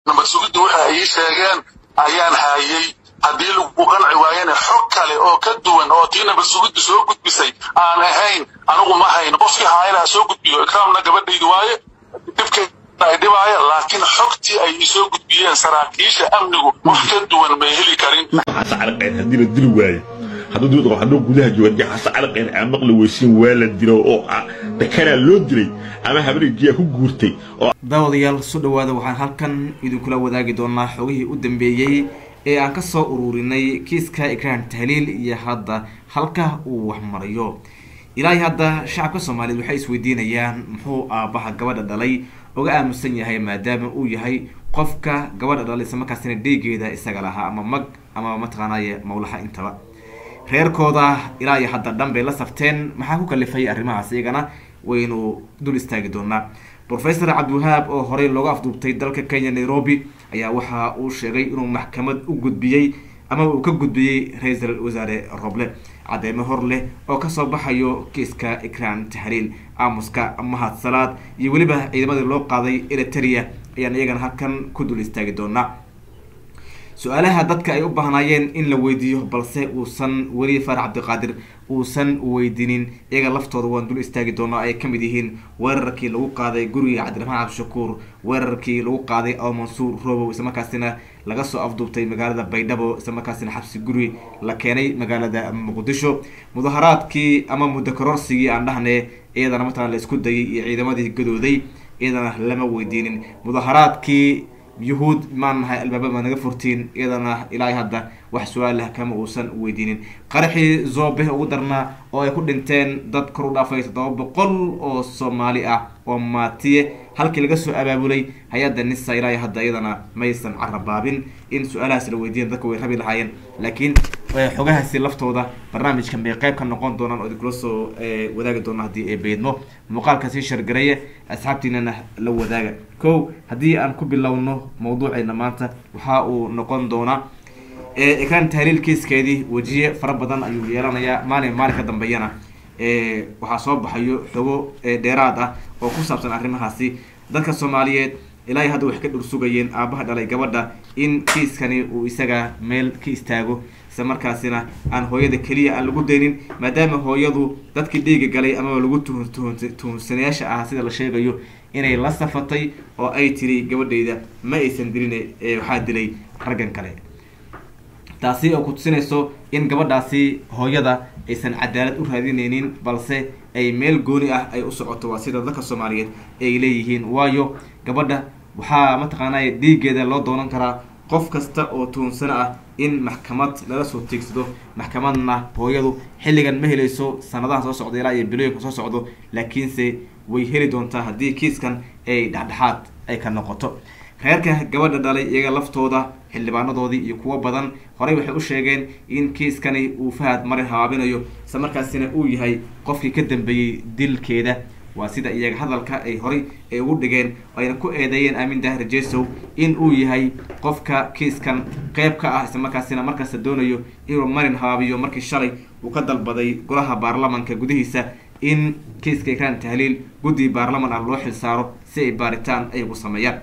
nabad sugidda waxa ay ii sheegeen ayaan haayey haddii lagu qanci waayana xog kale oo ka duwan oo tii nabad sugidda soo gudbisay aan ahayn anigu ma hayn qofkii haayana ha soo gudbiyo ikraamna gabadhaydi waaye dhibkeeda ay dhibaaya laakiin xogtii ay ii soo gudbiyeen saraakiisha amnigu wax ka duwan may heli karin xasa calaqeen haddii la dili waayo hadduu dibad qabo hadduu gudaha jooga xasa calaqeen aan maqli weysiin waa la dilo oo dakanaa loo dilay ama habareejiyaa ku guurtay oo daawadayaal soo dhawaada waxaan halkan idinkula wadaagi doonaa xogihii u dambeeyey ee aan kasoo ururinay kiiska ikraan tahliil iyo hadda halka uu waxmarayo ilaahay hadda shacabka soomaaliyeed waxay isweydiinayaan muxuu aabbaha gabadha dhalay uga aamusan yahay maadaama uu yahay qofka gabadha dhalay isla markaasina dhiigeeda isaga lahaa ama mag ama mataqaanaaye mawlaha intaba reerkooda ilaa iyo hadda dhan bay la safteen maxaa ku kalifay arrimahaas iyagana waynu dul istaagi doonaa professor cabdiwahaab oo horey looga afduubtay dalka kenya nairobi ayaa waxa uu sheegay inuu maxkamad u gudbiyey ama uu ka gudbiyey ra-iisul wasaare roble cadeymo hor leh oo kasoo baxayo kiiska ikraan tahliil aamuska mahad salaad iyo weliba ciidamadii loo qaaday eriteria ayaan iyagana halkan ku dul istaagi doonaa su-aalaha dadka ay u baahnaayeen in la weydiiyo balse uusan weli faarax cabdiqaadir uusan weydiinin iyaga laftooda waan dul istaagi doonaa ay kamid yihiin weerarkii lagu qaaday guriga cabdiraxmaan cabdishakuur weerarkii lagu qaaday aw mansuur robow islamarkaasina laga soo afduubtay magaalada baydhabo islamarkaasina xabsi guri la keenay magaalada muqdisho mudaharaadkii ama muddo kororsigii aan dhahne iyadana mataqana la isku dayay iyo ciidamadii gadooday iyadana lama weydiinin mudaharaadkii yuhuud maan nahay albaaba ma naga furtiin iyadana ilaahay hadda wax su-aalah kama uusan weydiinin qaraxii zoobe ugu darnaa oo ay ku dhinteen dad kor u dhaafay toddoba boqol oo soomaali ah oo maatiye halkii laga soo abaabulay hay-adda nisa ilaahay hadda iyadana maysan carabaabin in su-aalahaas la weydiiyan dadka way rabi lahaayeen laakiin xogahaasi laftooda barnaamijkan bay qayb ka noqon doonaan oo idinkula soo wadaagi doona haddii ay beydmo muuqaalka sii shargareeya asxaabtiinana la wadaaga ko haddii aan ku bilowno mawduuceena maanta waxa uu noqon doonaa ikraan tahliil kiiskeedii wejiye fara badan ayuu yeelanayaa maalin maalin ka dambeeyana waxaa soo baxayo xogo dheeraad ah oo ku saabsan arrimahaasi dadka soomaaliyeed ilaahay hadda waxay ka dhur sugayeen aabaha dhalay gabadha in kiiskani uu isaga meel ka istaago isla markaasina aan hooyada keliya aan lagu daynin maadaama hooyadu dadkii dhiiga galay amaba lagu tuhun tuhun tuhunsanayaasha ah sida la sheegayo inay la safatay oo ay tiri gabadhayda ma aysan dilin waxaa dilay raggan kale taasi oo ku tusinayso in gabadhaasi hooyada aysan cadaalad u raadinaynin balse ay meel gooni ah ay u socoto waa sida dadka soomaaliyeed ay leeyihiin waayo gabadha waxaa mataqaanay dhiigeeda loo doonan karaa qof kasta oo tuhunsano ah in maxkamad lala soo tiigsado maxkamadna hooyadu xilligan ma helayso sanadaha soo socda ilaa iyo bilooyinka soo socdo laakiinse way heli doontaa haddii kiiskan ay dhexdhexaad ay ka noqoto reerka gabadha dhalay iyaga laftooda xildhibaanadoodii iyo kuwo badan horey waxay u sheegeen in kiiskani uu fahad marin habaabinayo isla markaasina uu yahay qofkii ka dambeeyey dilkeeda waa sida iyaga hadalka ay horey ay ugu dhigeen ayna ku eedeeyeen aamin daahir jesow in uu yahay qofka kiiskan qeyb ka ah isla markaasina markasta doonayo inuu marin habaabiyo markii shalay uu ka dalbaday golaha baarlamanka gudihiisa in kiiska ikraan tahliil guddi baarlaman ah loo xilsaaro si ay baaritaan ay ugu sameeyaan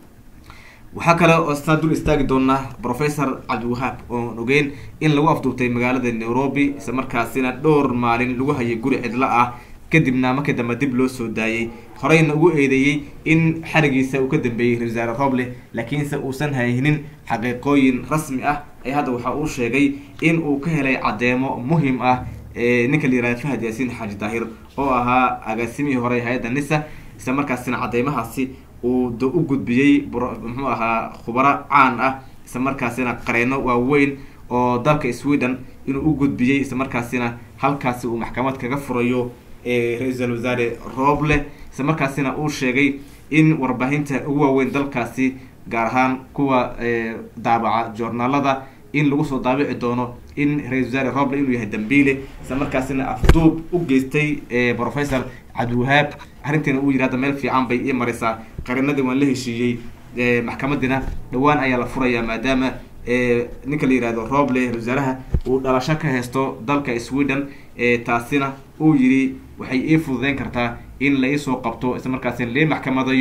waxaa kale oo istaa dul istaagi doonaa professor cabdiwahaab oon ogeyn in lagu afduubtay magaalada nairobi isla markaasina dhowr maalin lagu hayay guri cidlo ah kadibna markii dambe dib loo soo daayey horeyna ugu eedeeyey in xarigiisa uu ka dambeeyey ra-isul wasaare roble laakiinse uusan haynin xaqiiqooyin rasmi ah ee hadda waxa uu sheegay in uu ka helay caddeemo muhim ah ninka la yihahda fahad yaasiin xaaji daahir oo ahaa agaasimihii hore hay-adda nisa isla markaasina cadeymahaasi uu d u gudbiyey muxuu ahaa khubaro caan ah isla markaasina qareeno waaweyn oo dalka sweden inuu u gudbiyey isla markaasina halkaasi uu maxkamad kaga furayo ra-iisul wasaare roble isla markaasina uu sheegay in warbaahinta ugu waaweyn dalkaasi gaar ahaan kuwa daabaca joornaalada in lagu soo daabici doono in ra-isul wasaare roble inuu yahay dambiile isla markaasina afduub u geystay professor cabdiwahaab arrintiina uu yidhi hadda meel fiican bay ii maraysaa qarinadii waan la heshiiyey maxkamadina dhawaan ayaa la furayaa maadaama ninka la yihahdo roble ra-isul wasaaraha uu dhalasho ka haysto dalka sweden taasina uu yidhi waxay ii fududeyn kartaa in la iisoo qabto isla markaasina lii maxkamadayo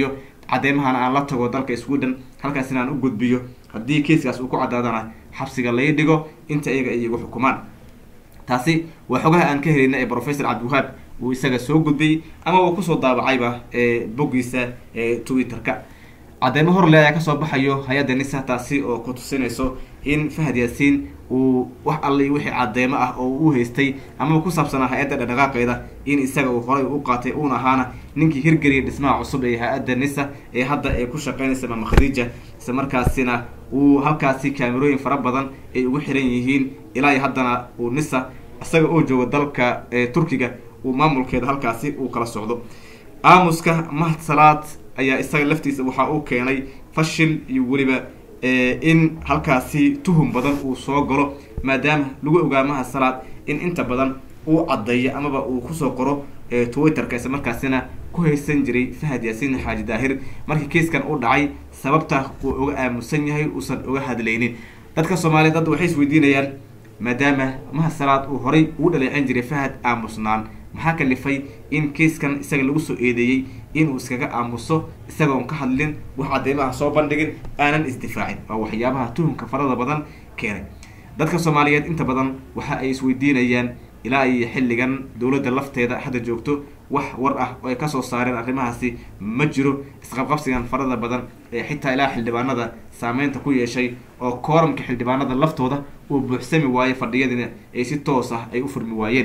caddeymahana aan la tago dalka sweden halkaasina aan u gudbiyo haddii kiiskaas uu ku caddaadana xabsiga lai dhigo inta iyaga ay igu xukumaan taasi waa xogaha aan ka helayna ee professor cabdiwahaab uu isaga soo gudbiyey ama uu kusoo daabacayba boggiisa twitter-ka cadeymo horle ayaa kasoo baxayo hay-adda nisa taasi oo ku tusinayso in fahad yaasiin uu wax alli wixii cadeymo ah oo uu haystay ama ku saabsanaa hay-adda dhaqdhaqaaqeeda in isaga uu horay u qaatay uuna ahaana ninkii hirgeliyay dhismaha cusub ee hay-adda nisa ee hadda ay ku shaqeynaysa maama khadiija isla markaasina uu halkaasi kaamerooyin fara badan ay ugu xiran yihiin ilaa iyo haddana uu nisa isaga oo jooga dalka turkiga uu maamulkeeda halkaasi uu kala socdo aamuska mahad salaad ayaa isaga laftiisa waxaa uu keenay fashil iyo weliba in halkaasi tuhum badan uu soo galo maadaama lagu ogaa mahad salaad in inta badan uu caddeeyo amaba uu kusoo qoro twitterka isla markaasina ku haysan jiray fahad yaasiin xaaji daahir markii kiiskan u dhacay sababta uu uga aamusan yahay uusan uga hadlaynin dadka soomaaliyeed hadda waxay isweydiinayaan maadaama mahad salaad uu horay ugu dhaleecin jiray fahad aamusnaan maxaa kalifay in kiiskan isaga lagu soo eedeeyey inuu iskaga aamuso isagoon ka hadlin wax cadeymaha soo bandhigin aanan isdifaacin waa waxyaabaha tuhumka farada badan keenay dadka soomaaliyeed inta badan waxa ay isweydiinayaan ilaa iyo xilligan dowladda lafteeda hadda joogto wax war ah oo ay kasoo saareen arrimahaasi ma jiro isqabqabsigan farada badan ee xitaa ilaa xildhibaanada saameynta ku yeeshay oo kooramka xildhibaanada laftooda uu buuxsami waayo fadhiyadiina ay si toos ah ay u furmi waayeen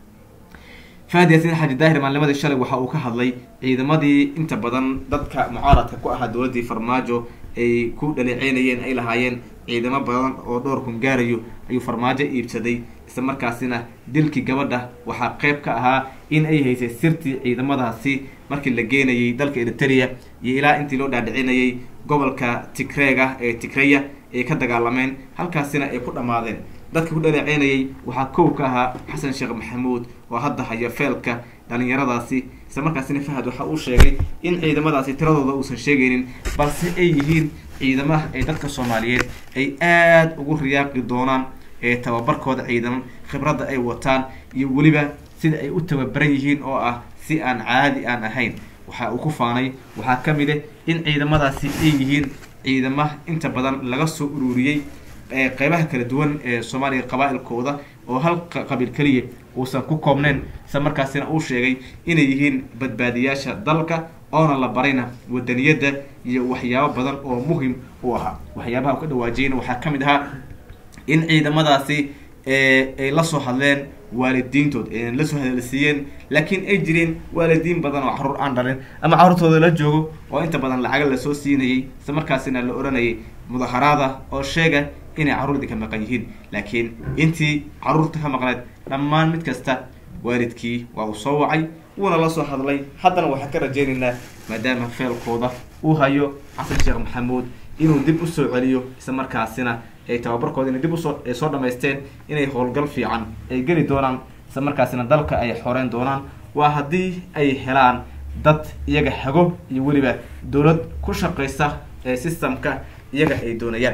fahad yaasiin xaaji daahir maalnimadii shalay waxa uu ka hadlay ciidamadii inta badan dadka mucaaradka ku ahaa dowladdii farmaajo ay ku dhaleeceynayeen ay lahaayeen ciidamo badan oo dhowr kun gaarayo ayuu farmaajo iibsaday isla markaasina dilkii gabadha waxaa qeyb ka ahaa in ay haysay sirtii ciidamadaasi markii la geenayay dalka eritrea iyo ilaa intii loo dhaadhicinayay gobolka tigreega ee tigreya ay ka dagaalameen halkaasina ay ku dhammaadeen dadka ku dhaleeceynayay waxaa kow ka ahaa xasan sheekh maxamuud oo hadda haya feelka dhalinyaradaasi isla markaasina fahad waxa uu sheegay in ciidamadaasi tiradooda uusan sheegaynin balse ay yihiin ciidamaha ay dadka soomaaliyeed ay aada ugu riyaaqi doonaan ee tababarkooda ciidaman khibradda ay wataan iyo weliba sida ay u tababaran yihiin oo ah si aan caadi aan ahayn waxa uu ku faanay waxaa ka mid ah in ciidamadaasi ay yihiin ciidama inta badan laga soo ururiyey qeybaha kala duwan ee soomaaliya qabaa-ilkooda oo hal qabiil keliya uusan ku koobnayn isla markaasina uu sheegay inay yihiin badbaadiyaasha dalka oona la barayna wadaniyadda iyo waxyaabo badan oo muhim u ahaa waxyaabaha u ka dhawaajiyeyna waxaa ka mid ahaa in ciidamadaasi ay lasoo hadleen waalidiintood aynan lasoo hadalsiiyeen laakiin ay jireen waalidiin badan oo caruur aan dhalin ama carruurtooda la joogo oo inta badan lacaga lasoo siinayay isla markaasina la odhanayay mudaharaada oo sheega inay carruurdii ka maqan yihiin laakiin intii carruurta ka maqneed dhammaan mid kasta waalidkii waa uu soo wacay wuuna la soo hadlay haddana waxaan ka rajaynaynaa maadaama feelkooda uu hayo xasan sheekh maxamuud inuu dib usoo celiyo isla markaasina ay tababarkooda inay dib usoo ay soo dhamaysteen inay howlgal fiican ay geli doonaan isla markaasina dalka ay xoreyn doonaan waa haddii ay helaan dad iyaga hago iyo weliba dowlad ku shaqaysa ee systemka iyaga ay doonayaan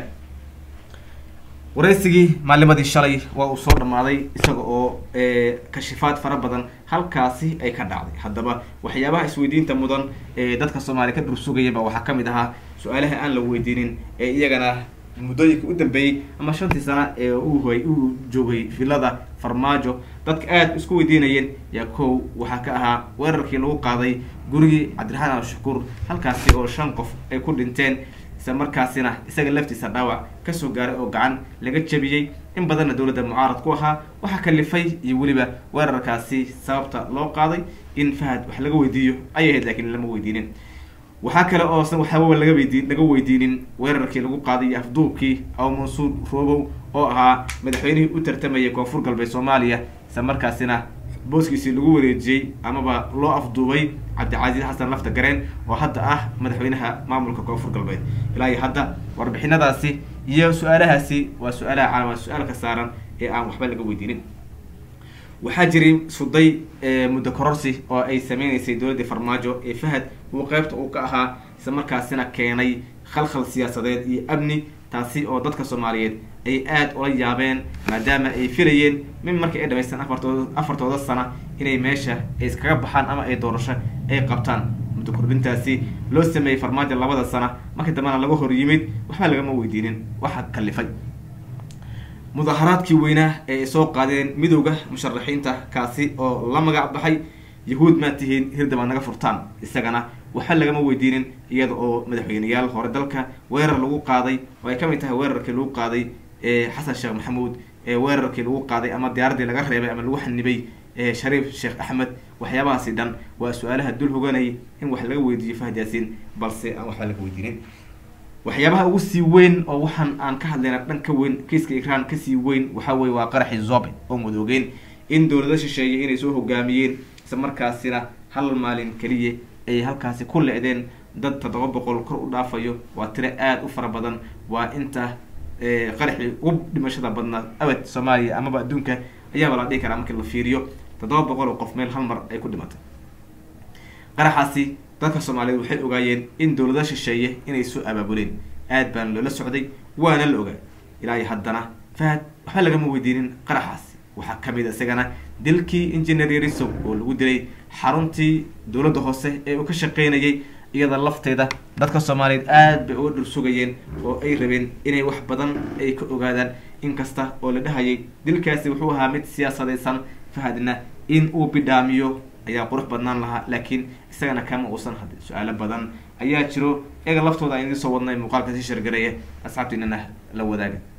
waraysigii maalimadii shalay waa uu soo dhammaaday isaga oo kashifaad fara badan halkaasi ay ka dhacday haddaba waxyaabaha isweydiinta mudan ee dadka soomaaliya ka dhursugayaba waxaa ka mid ahaa su-aalaha aan la weydiinin ee iyagana muddooyinka u dambeeyey ama shantii sana ee uhay uu joogay villada farmaajo dadka aada isku weydiinayeen yaa kow waxaa ka ahaa weerarkii lagu qaaday gurigii cabdiraxmaan al-shakuur halkaasi oo shan qof ay ku dhinteen isla markaasina isaga laftiisa dhaawac kasoo gaaray oo gacan laga jabiyey in badanna dowladda mucaarad ku ahaa waxaa kalifay iyo weliba weerarkaasi sababta loo qaaday in fahad wax laga weydiiyo ayay ahayd laakiin lama weydiinin waxaa kale oosan waxaababa laga weydi laga weydiinin weerarkii lagu qaaday iyo afduubkii aw mansuur roobow oo ahaa madaxweynihii u tartamayay koonfur galbeed soomaaliya isla markaasina booskiisii lagu wareejiyey amaba loo afduubay cabdicasiis xasan lafta gareen oo hadda ah madaxweynaha maamulka koonfur galbeed ilaa iyo hadda warbixinadaasi iyo su-aalahaasi waa su-aalaha calamaa su-aalka saaran ee aan waxba laga weydiinin waxaa jiray suday muddo kororsi oo ay sameyneysay dowladdii farmaajo ee fahad uu qeybta uu ka ahaa isla markaasina keenay khalkhal siyaasadeed iyo amni taasi oo dadka soomaaliyeed ay aada ula yaabeen maadaama ay filayeen min markii ay dhamaystaan afartooda afartooda sana inay meesha ay iskaga baxaan ama ay doorasho ay qabtaan muddo kordhintaasi loo sameeyey farmaajo labada sana markii dambena laga hor yimid waxba lagama weydiinin waxa kalifay mudaharaadkii weynaa ee ay soo qaadeen midowda musharaxiinta kaasi oo la magac baxay yahuud maa tihiin hirdaba naga furtaan isagana waxba lagama weydiinin iyada oo madaxweyneyaal hore dalka weerar lagu qaaday oo ay kamid tahay weerarkii lagu qaaday xasan sheekh maxamuud ee weerarkii lagu qaaday ama diyaaraddii laga reebay ama lagu xanibay shariif sheekh axmed waxyaabahaasi dhan waa su-aalaha dul hoganayay in wax laga weydiiyo fahad yaasiin balse aan waxba laga weydiinin waxyaabaha ugu sii weyn oo waxaan aan ka hadlayna dhan ka weyn kiiska ikraan kasii weyn waxaa weye waa qaraxii zobe oo madoogeen in dowlado shisheeye inay soo hogaamiyeen isla markaasina hal maalin keliya ay halkaasi ku le-deen dad toddoba boqol kor u dhaafayo waa tiro aada u fara badan waa inta qaraxii ugu dhimashada badnaa abad soomaaliya amaba adduunka ayaaba la dhihi karaa markii la fiiriyo toddoba boqol oo qof meel hal mar ay ku dhimatay qaraxaasi dadka soomaaliyeed waxay ogaayeen in dowlada shisheeye inay soo abaabuleen aad baana loola socday waana la ogaa ilaa iyo haddana fahad waxba lagama weydiinin qaraxaasi waxaa kamid isagana dilkii engineer yarisow oo lagu dilay xaruntii dowladda hoose ee uu ka shaqeynayay iyada lafteeda dadka soomaaliyeed aad bay uga dhur sugayeen oo ay rabeen inay wax badan ay ka ogaadaan inkasta oo la dhahayay dilkaasi wuxuu ahaa mid siyaasadaysan fahadna in uu bidhaamiyo ayaa qurux badnaan lahaa laakiin isagana kama uusan hadin su-aalo badan ayaa jiro iyaga laftooda aan idiin soo wadnay muuqaalka sii shargareeya asxaabtiinana la wadaaga